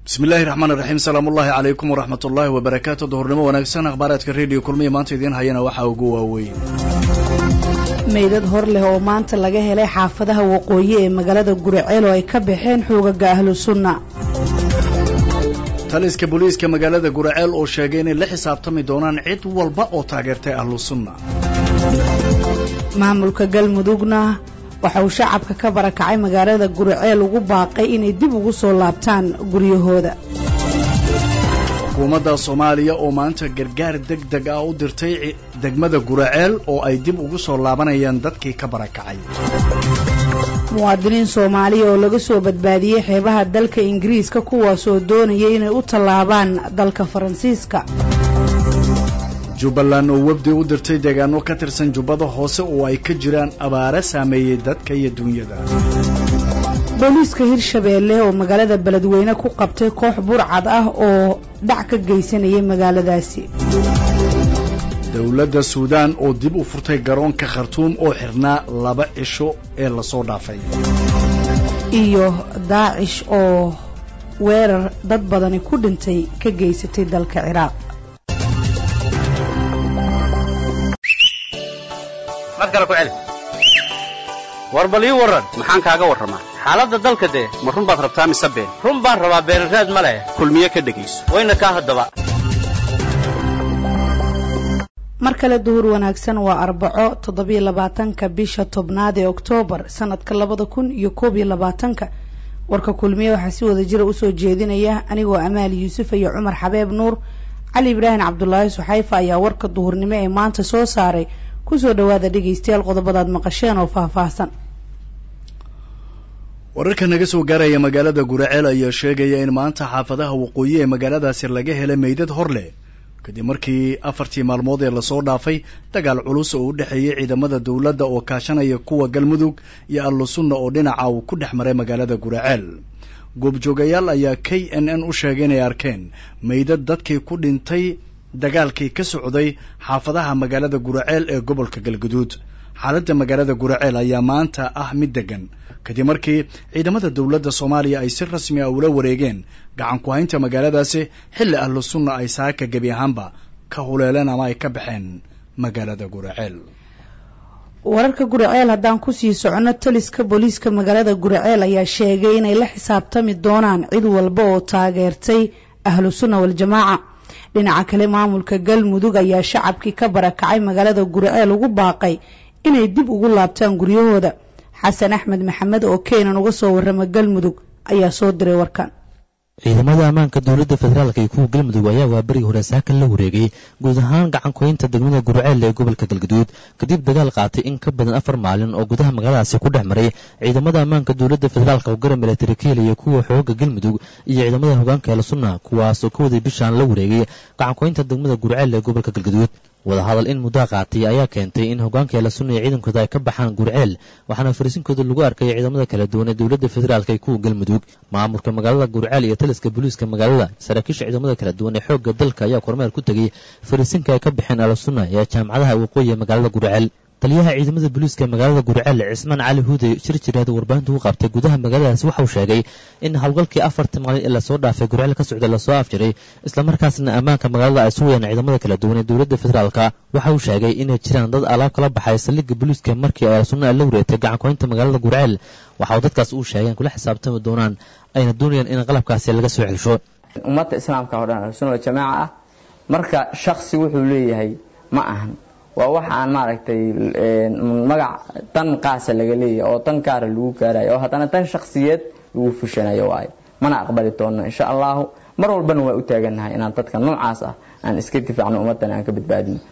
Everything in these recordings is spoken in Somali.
bismi illaahi raxmaan iraxiim salaamullaahi calaykum waraxmat ullaahi wabarakaatu duhurnimo wanaagsan akhbaaraadka rediyo kulmiya maanta idiin hayana waxaa ugu waaweyn meydad hor leh oo maanta laga helay xaafadaha waqooyi ee magaalada guriceel oo ay ka baxeen xoogaga ahlu sunna taliska booliiska magaalada guraceel oo sheegay inay la xisaabtami doonaan cid walba oo taageertay ahlu sunna maamulka galmudugna waxa uu shacabka ka barakacay magaalada guriceel ugu baaqay inay dib ugu soo laabtaan guryahooda xukuumadda soomaaliya oo maanta gargaar deg deg ah u dirtay degmada guraceel oo ay dib ugu soo laabanayaan dadkii ka barakacay muwaadiniin soomaaliya oo laga soo badbaadiyey xeebaha dalka ingiriiska kuwaasoo doonaya inay u tallaabaan dalka faransiiska jubbaland oo wafdi u dirtay deegaano ka tirsan jubbada hoose oo ay ka jiraan abaare saameeyey dadka iyo duunyada booliiska hirshabeelle oo magaalada beledweyne ku qabtay koox burcad ah oo dhac ka geysanayay magaaladaasi dowladda suudaan oo dib u furtay garoonka khartuum oo xirnaa laba cisho ee lasoo dhaafay iyo daacish oo weerar dad badani ku dhintay ka geysatay dalka ciraaq war bal ii warran maxaan kaaga warramaa xaaladda dalka dee ma run baad rabtaa mise been run baan rabaa beenraad ma leh kulmiye ka dhegayso wayna kaa haddaba mar kale duhur wanaagsan waa arbaco toddobiyo labaatanka bisha tobnaad ee oktoobar sanadka labada kun iyo koob iyo labaatanka warka kulmiye waxaa si wada jira usoo jeedinaya anigoo amaali yuusuf iyo cumar xabeeb nuur cali ibraahim cabdulaahi suxayfa ayaa warka duhurnimo ee maanta soo saaray kusoo dhawaada dhegaystayaal qodobadaad maqasheen oo faahfaahsan wararka naga soo gaaraya magaalada guraceel ayaa sheegaya in maanta xaafadaha waqooyi ee magaaladaasi laga helay meydad hor leh kadib markii afartii maalmood ee lasoo dhaafay dagaal culus oo u dhexeeyey ciidamada dowladda oo kaashanaya kuwa galmudug iyo allu sunna oo dhinaca uu ku dhex maray magaalada guraceel goobjoogayaal ayaa k n n u sheegay inay arkeen meydad dadkii ku dhintay dagaalkii ka socday xaafadaha magaalada guraceel ee gobolka galguduud xaaladda magaalada guraceel ayaa maanta ah mid degan kadib markii ciidamada dowladda soomaaliya ay si rasmi ah ula wareegeen gacan ku haynta magaaladaasi xilli ahlu sunna ay saaka gebi ahaanba ka huleeleen ama ay ka baxeen magaalada guraceel wararka guraceel haddaan kusii socono taliska booliiska magaalada guraceel ayaa sheegay inay la xisaabtami doonaan cid walba oo taageertay ahlu sunna waljamaaca dhinaca kale maamulka galmudug ayaa shacabkii ka barakacay magaalada guriceel ugu baaqay inay dib ugu laabtaan guryahooda xasan axmed maxamed oo keenan uga soo warrama galmudug ayaa soo diray warkan ciidamada ammaanka dowladda federaalk iyo kuwa galmudug ayaa waa berigi hore saakan la wareegay guud ahaan gacankuhaynta degmada gurceel ee gobolka galguduud kadib dagaal qaatay in ka badan afar maalin oo gudaha magaaladaasi ku dhex maray ciidamada ammaanka dowladda federaalk oo garab milatari ka helaya kuwa xooga galmudug iyo ciidamada hogaanka eela sunna kuwaas oo ka waday bishaan la wareegay gacankuhaynta degmada gurceel ee gobolka galguduud wadahadal in muddaa qaatay ayaa keentay in hogaanka eela sunna iyo ciidankooda ay ka baxaan gurceel waxaana fariisinkooda lagu arkaya ciidamada kala duwan ee dowladda federaalk iyo kuwa galmudug maamulka magaalada gurceel iyo taliska booliiska magaalada saraakiisha ciidamada kala duwan ee xoogga dalka ayaa kormeer ku tegay fariisinka ay ka baxeen eela sunna ee jaamacadaha waqooyi ee magaalada gurceel taliyaha ciidamada booliiska magaalada gurceel cismaan cali huudey shir jiraada warbaahinta u qabtay gudaha magaaladaasi waxauu sheegay in howlgalkii afartii maalin ee lasoo dhaafay gurceel ka socday lasoo afjiray islamarkaasna ammaanka magaalada ay sugayaan ciidamada kala duwan ee dowladda federaalka waxa uu sheegay inay jiraan dad alaab kala baxay saldhigga booliiska markii ay sunna la wareegtay gacankuhaynta magaalada gurceel waxa uu dadkaas uu sheegay in kula xisaabtami doonaan ayna doonayaan in qalabkaasi laga soo celsho ummadda islaamka oo dhan sunna jamaaca ah marka shaksi wuxuu leeyahay ma ahan waa wax aan maaragtay magac dan qaasa laga leeyahay oo dan gaara lagu gaarayo oo haddana dan shaksiyeed lagu fushanayo waayo mana aqbali doono insha allahu mar walbana waa u taagannahay inaan dadka noocaas ah aan iska difaacno ummaddana aan ka badbaadino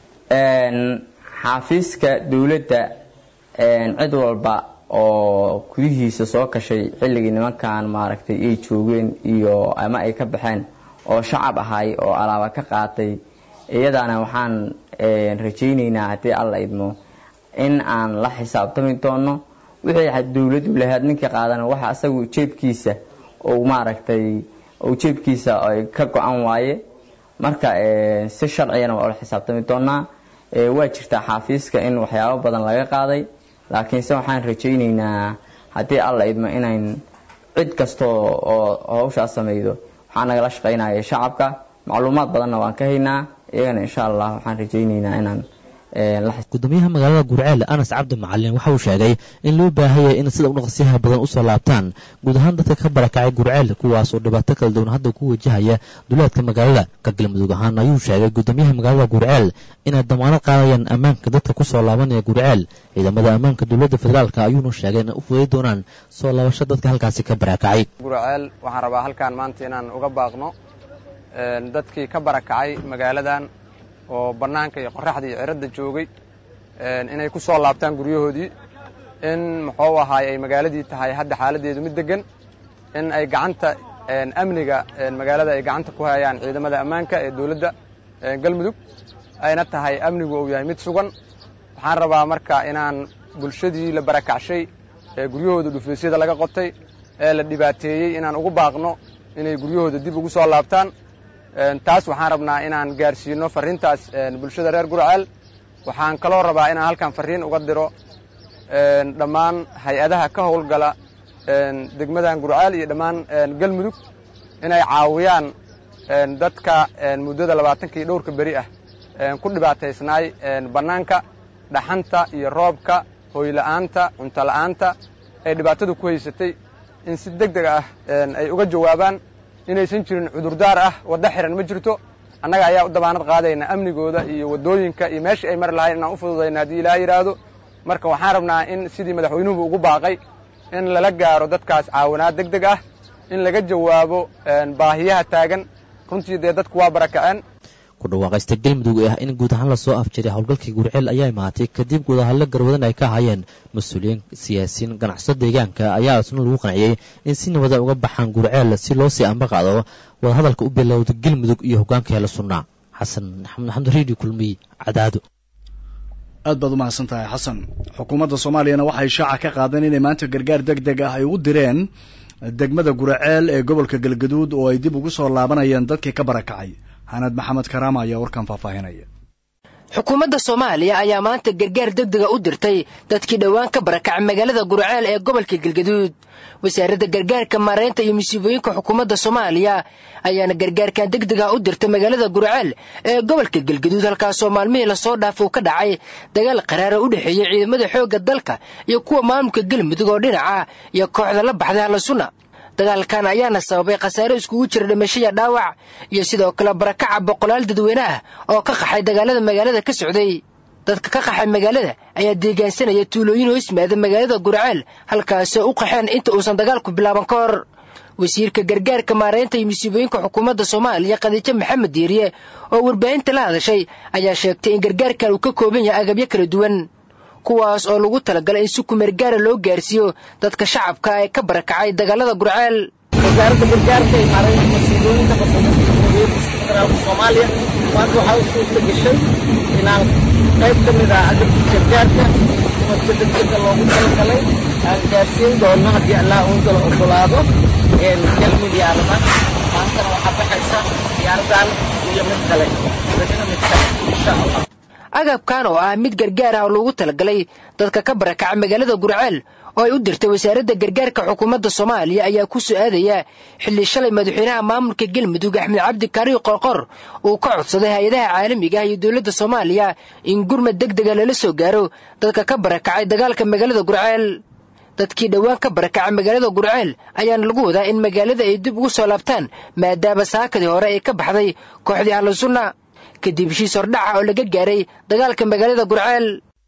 xaafiiska dowladda cid walba oo gudihiisa soo kashay xilligii nimankan maaragtay ay joogeen iyo ama ay ka baxeen oo shacab ahay oo alaaba ka qaatay iyadaana waxaan rajaynaynaa haddii alla idmo in aan la xisaabtami doono wixii dowladu lahayd ninkii qaadana waxa asagu jeebkiisa ou maaragtay ou jeebkiisa ka go-an waaye marka si sharcigana waa ula xisaabtami doonaa waa jirtaa xaafiiska in waxyaabo badan laga qaaday laakiinse waxaan rajaynaynaa haddii alla idmo inayn cid kasta oo hawshaas sameydo waxaa nagala shaqaynaya shacabka macluumaad badanna waan ka haynaa iyagana insha allah waxaan rajayneynaa inaan gudoomiyaha magaalada gurceel anas cabdi macalin waxa uu sheegay in loo baahaya in sida udhaqsiyaha badan usoo laabtaan guud ahaan dadka ka barakacay gurceel kuwaas oo dhibaato kala duwan hadda ku wajahaya duleedka magaalada ka galmudug ahaan ayuu sheegay gudoomiyaha magaalada gurceel inay damaanad qaadayaan ammaanka dadka kusoo laabanaya gurceel ciidamada ammaanka dowladda federaalk ayuuna sheegay inay u fuday doonaan soo laabasho dadka halkaasi ka barakacay gurceel waxaan rabaa halkaan maanta inaan uga baaqno dadkii ka barakacay magaaladan oo bannaanka iyo qoraxda iyo ciradda joogay inay ku soo laabtaan guryahoodii in muxuu ahaay ay magaaladii tahay hadda xaaladdeedu mid deggan in ay gacanta amniga magaalada ay gacanta ku hayaan ciidamada ammaanka ee dowladda galmudug ayna tahay amnigu uu yahay mid sugan waxaan rabaa marka inaan bulshadii la barakacshay ee guryahooda dhufaysyada laga qotay ee la dhibaateeyey inaan ugu baaqno inay guryahooda dib ugu soo laabtaan taas waxaan rabnaa inaan gaarsiino farriintaas bulshada reer gurceel waxaan kaloo rabaa inaan halkan farriin uga diro dhammaan hay-adaha ka howlgala degmadan gurceel iyo dhammaan galmudug inay caawiyaan dadka muddada labaatankii dhowrka beri ah ku dhibaataysnaay bannaanka dhaxanta iyo roobka hooyla'aanta cuntola'aanta ee dhibaatadu ku haysatay in si deg deg ah ay uga jawaabaan inaysan jirin cudurdaar ah waddo xiran ma jirto annaga ayaa u dabaanad qaadayna amnigooda iyo waddooyinka iyo meeshii ay mari lahayn inaan u fududayna haddii ilaa yidhaahdo marka waxaan rabnaa in sidii madaxweynuhu ugu baaqay in lala gaaro dadkaas caawinaad deg deg ah in laga jawaabo baahiyaha taagan runtii dee dadku waa barakaceen ku dhawaaqaysta galmudug ee ah in guud ahaan lasoo afjiray howlgalkii gurceel ayaa imaatay kadib guudahadlo garwadan ay ka hayeen mas-uuliyiin siyaasiyiin ganacsato deegaanka ayaa isna lagu qanciyey in si nabada uga baxaan gurceel si loo sii amba qaado wadahadalka u bilowda galmudug iyo hogaanka heela sunnaa xasan maxamed maxamed riidi kulmiy cadaado aad baad u mahadsan tahay xasan xukuumadda soomaaliyana waxay shaaca ka qaadeen inay maanta gargaar deg deg ah ay u direen degmada guraceel ee gobolka galgaduud oo ay dib ugu soo laabanayeen dadkii ka barakacay xanad maxamed karaama ayaa warkan faahfaahinaya xukuumadda soomaaliya ayaa maanta gargaar degdega u dirtay dadkii dhowaan ka barakacay magaalada gurceel ee gobolka galgaduud wasaaradda gargaarka maaraynta iyo musiibooyinka xukuumadda soomaaliya ayaana gargaarkan degdega u dirtay magaalada gurceel ee gobolka galgaduud halkaasoo maalmihii lasoo dhaaf uu ka dhacay dagaal qaraara u dhexeeyey ciidamada xoogga dalka iyo kuwa maamulka galmudug oo dhinaca iyo kooxda la baxday hallasunna dagaalkan ayaana sababay khasaare iskugu jira dhimashaya dhaawac iyo sidoo kale barakaca boqolaal dadweyne ah oo ka qaxay dagaalada magaalada ka socday dadka ka qaxay magaalada ayaa deegaansanaya tuulooyin hoos yimaada magaalada gurceel halkaasoo u qaxeen inta uusan dagaalku bilaaban ka hor wasiirka gargaarka maaraynta iyo musiibooyinka xukuumadda soomaaliya khadiijo maxamed diiriye oo warbaahinta la hadashay ayaa sheegtay in gargaarkan uu ka kooban yahay agabyo kala duwan kuwaas oo lagu talagalay in si kumeergaara loo gaarsiiyo dadka shacabka ee ka barakacay dagaalada gurceel wasaaradda gargaarka iyo maaraynta musiibooyinka xukuumadda jamhuuriyadda federaalka soomaaliya maanta waxaa u suurta gashay inaan qayb ka mid ah agabkii gargaarka xukuumadka degdega loogu talagalay aan gaarsiin doono haddii allah uu kala ogolaado galmi diyaarada maantana waxaa baxaysa diyaaradan iyo mid kale berina mid kale insha allah agabkan oo ah mid gargaar ah oo loogu talagalay dadka ka barakacay magaalada gurceel oo ay u dirtay wasaaradda gargaarka xukuumadda soomaaliya ayaa ku soo aadaya xilli shalay madaxweynaha maamulka galmudug axmed cabdi kaariyo qorqor uu ka codsaday hay-adaha caalamiga ah iyo dowladda soomaaliya in gurmad deg dega lala soo gaaro dadka ka barakacay dagaalka magaalada gurceel dadkii dhowaan ka barakacay magaalada gurceel ayaana lagu wadaa in magaalada ay dib ugu soo laabtaan maadaama saakadii hore ay ka baxday kooxdii ahlusunna kadib heshiis hordhaca oo laga gaaray dagaalka magaalada gurceel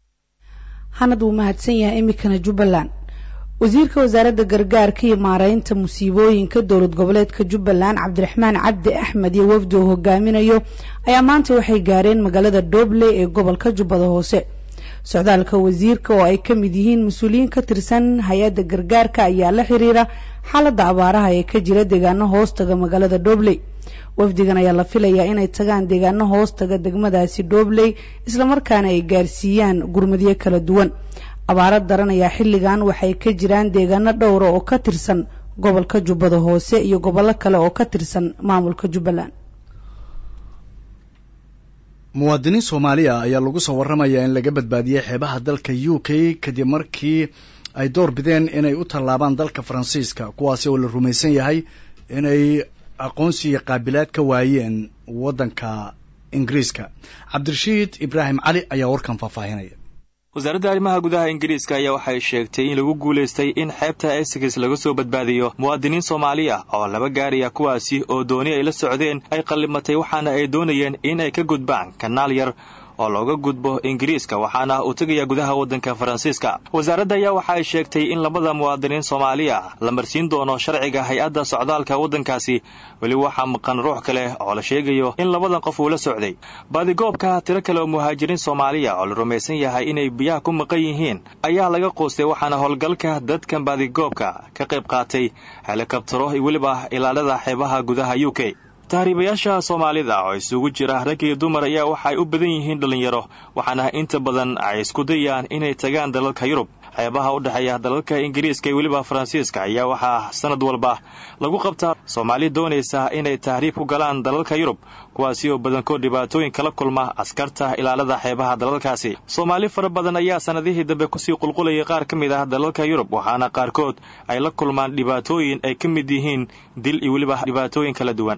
hanad wuu mahadsan yahay iminkana jubbaland wasiirka wasaaradda gargaarka iyo maaraynta musiibooyinka dowlad goboleedka jubbaland cabdiraxmaan cabdi axmed iyo wafdi uu hogaaminayo ayaa maanta waxay gaareen magaalada dooble ee gobolka jubbada hoose socdaalka wasiirka oo ay ka mid yihiin mas-uuliyiin ka tirsan hay-adda gargaarka ayaa la xiriira xaaladda abaaraha ee ka jira deegaano hoostaga magaalada doobley wafdigan ayaa la filayaa inay tagaan deegaano hoostaga degmadaasi doobley islamarkaana ay gaarsiiyaan gurmadyo kala duwan abaaro daran ayaa xilligan waxay ka jiraan deegaano dhowra oo ka tirsan gobolka jubbada hoose iyo gobollo kale oo ka tirsan maamulka jubbaland muwaadiniin soomaaliya ayaa lagu soo warramayaa in laga badbaadiyey xeebaha dalka u k kadib markii ay door bideen inay u tallaabaan dalka faransiiska kuwaasi oo la rumaysan yahay inay aqoonsi iyo qaabilaad ka waayeen waddanka ingiriiska cabdirashiid ibraahim cali ayaa warkan faahfaahinaya wasaaradda arrimaha gudaha ingiriiska ayaa waxay sheegtay in lagu guulaystay in xeebta essex laga soo badbaadiyo muwaadiniin soomaali ah oo laba gaariya kuwaasi oo dooni ay la socdeen ay qallimatay waxaana ay doonayeen in ay ka gudbaan kanaal yar oo looga gudbo ingiriiska waxaana uu tegaya gudaha waddanka faransiiska wasaaradda ayaa waxa ay sheegtay in labada muwaadiniin soomaaliya la marsiin doono sharciga hay-adda socdaalka waddankaasi weli waxaa maqan ruux kale oo la sheegayo in labadan qof uu la socday baadigoobka tiro kale oo muhaajiriin soomaaliya oo la rumaysan yahay inay biyaha ku maqan yihiin ayaa laga qoostay waxaana howlgalka dadkan baadigoobka ka qayb qaatay helikabtaro iyo weliba ilaalada xeebaha gudaha u k tahriibayaasha soomaalida oo isugu jira rag iyo dumar ayaa waxaay u badan yihiin dhallinyaro waxaana inta badan ay isku dayaan inay tagaan dalalka yurub xeebaha u dhexeeya dalalka ingiriiska iyo weliba faransiiska ayaa waxaa sanad walba lagu qabtaa soomaali doonaysa inay tahriib ku galaan dalalka yurub kuwaasi oo badankood dhibaatooyin kala kulma askarta ilaalada xeebaha dalalkaasi soomaali fara badan ayaa sanadihii dambe kusii qulqulayay qaar ka mid ah dalalka yurub waxaana qaarkood ay la kulmaan dhibaatooyin ay ka mid yihiin dil iyo weliba dhibaatooyin kala duwan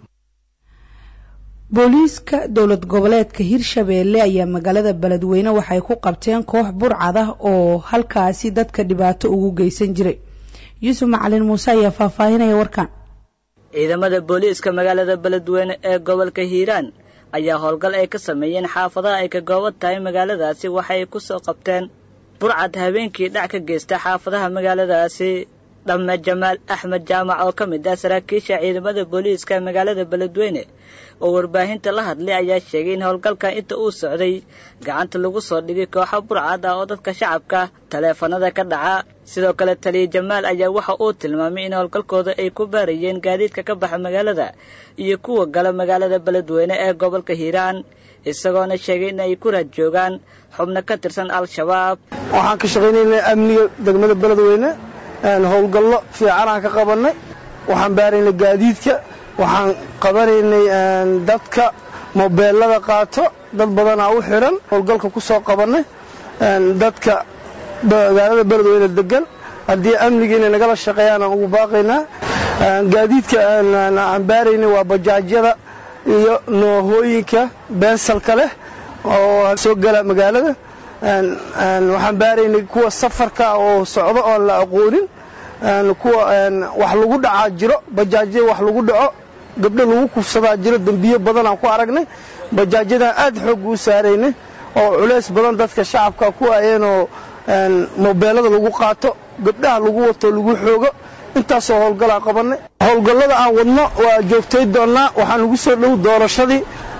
booliiska dowlad goboleedka hirshabeelle ayaa magaalada beledweyne waxay ku qabteen koox burcad ah oo halkaasi dadka dhibaato ugu geysan jiray yuusuf macalin muuse ayaa faahfaahinaya warkan ciidamada booliiska magaalada beledweyne ee gobolka hiiraan ayaa howlgal ay ka sameeyeen xaafadaha ay ka gooban tahay magaaladaasi waxay ku soo qabteen burcad habeenkii dhac ka geysta xaafadaha magaaladaasi dhamme jamaal axmed jaamac oo ka mid ah saraakiisha ciidamada booliiska magaalada beledweyne oo warbaahinta la hadlay ayaa sheegay in howlgalka inta uu socday gacanta lagu soo dhigay kooxo burcad ah oo dadka shacabka taleefanada ka dhaca sidoo kale taliya jamaal ayaa waxa uu tilmaamay in howlgalkooda ay ku baarayeen gaadiidka ka baxa magaalada iyo kuwa gala magaalada beledweyne ee gobolka hiiraan isagoona sheegay in ay ku raad joogaan xubno ka tirsan al-shabaab waxaan ka shaqaynaynay amniga degmada beledweyne howlgallo fiicanaan ka qabannay waxaan baaraynay gaadiidka waxaan qabanaynay dadka mobeelada qaato dad badanaa u xidhan howlgalka ku soo qabannay dadka magaalada beledweyne degan haddii amniga inay nagala shaqeeyaan aan ugu baaqaynaa gaadiidka aan baaraynay waa bajaajyada iyo noohooyinka beensalka leh oo soo gala magaalada waxaan baaraynay kuwa safarka oo socdo oon la aqoonin kuwa wax lagu dhacaa jiro bajaajyada wax lagu dhaco gabdho lagu kufsadaa jiro dembiyo badan aan ku aragnay bajaajyadan aad xoog u saaraynay oo culays badan dadka shacabka ku ayeenoo mobeelada lagu qaato gabdhaha lagu wato lagu xoogo intaasoo howlgalaa qabannay howlgallada aan wadno waa joogtay doonnaa waxaan ugu soo dhow doorashadii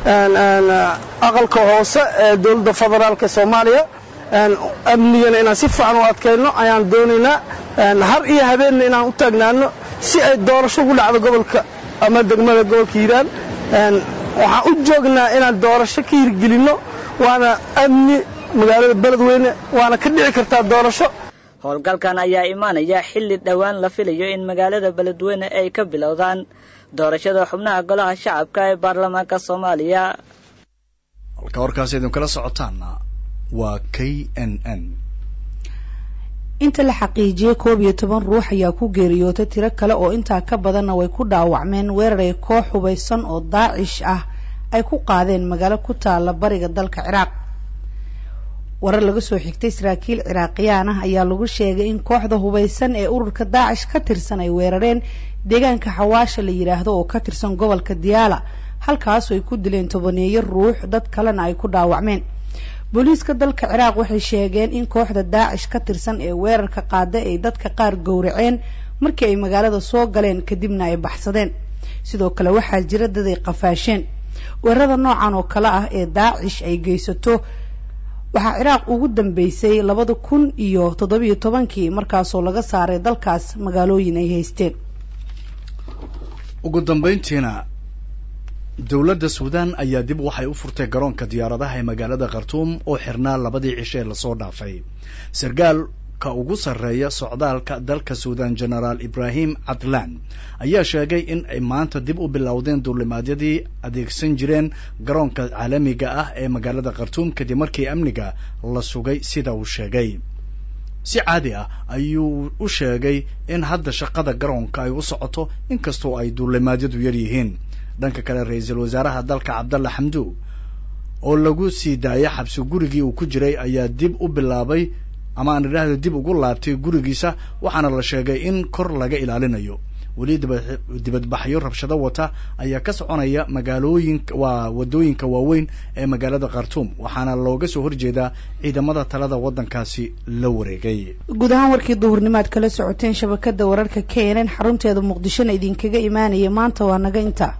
aqalka hoose ee dowladda federaalka soomaaliya amnigana inaan si fiican u adkayno ayaan doonaynaa har iyo habeenna inaan u taagnaano si ay doorasho ugu dhacdo gobolka ama degmada gobolka hiiraan waxaan u joognaa inaan doorasho ka hirgelinno waana amni magaalada beledweyne waana ka dhici kartaa doorasho howlgalkan ayaa imaanaya xilli dhowaan la filayo in magaalada beledweyne ay ka bilowdaan doorashada xubnaha golaha shacabka ee baarlamaanka soomaaliya halka warkaas idinkala socotaana waa k n n inta la xaqiijiyey koob iyo toban ruux ayaa ku geeriyootay tiro kale oo intaa ka badanna way ku dhaawacmeen weerar ay koox hubaysan oo daacish ah ay ku qaadeen magaalo ku taala bariga dalka ciraaq warar laga soo xigtay saraakiil ciraaqiyaan ah ayaa lagu sheegay in kooxda hubaysan ee ururka daacish ka tirsan ay weerareen deegaanka xawaasha la yidhaahdo oo ka tirsan gobolka diyaala halkaasoo ay ku dileen tobaneeyo ruux dad kalena ay ku dhaawacmeen booliiska dalka ciraaq waxay sheegeen in kooxda daacish ka tirsan ee weerarka qaada ay dadka qaar gowraceen markii ay magaalada soo galeen kadibna ay baxsadeen sidoo kale waxaa jira dad ay qafaasheen weerarada noocan oo kale ah ee daacish ay geysato waxaa ciraaq ugu dambeysay labada kun iyo toddobiyo tobankii markaasoo laga saaray dalkaas magaalooyin ay haysteen ugu dambayntiina dowladda suudaan ayaa dib waxay u furtay garoonka diyaaradaha ee magaalada khartuum oo xirnaa labadii cisho ee lasoo dhaafay sarkaalka ugu sarreeya socdaalka dalka suudaan genaraal ibraahim cadlaan ayaa sheegay in ay maanta dib u bilowdeen duulimaadyadii adeegsan jireen garoonka caalamiga ah ee magaalada khartuum kadib markii amniga la sugay sida uu sheegay si caadi ah ayuu u sheegay in hadda shaqada garoonka ay u socoto inkastoo ay duulimaadyadu yar yihiin dhanka kale ra-iisul wasaaraha dalka cabdalla xamdu oo lagu sii daayay xabsi gurigii uu ku jiray ayaa dib u bilaabay ama aan idhaahdo dib ugu laabtay gurigiisa waxaana la sheegay in kor laga ilaalinayo weli dibadbaxyo rabshado wata ayaa ka soconaya magaalooyinka waa wadooyinka waaweyn ee magaalada khartuum waxaana looga soo horjeedaa ciidamada talada waddankaasi la wareegay guud ahaan warkii duhurnimaad kala socoteen shabakada wararka k n n xarunteeda muqdishona idinkaga imaanaya maanta waa naga inta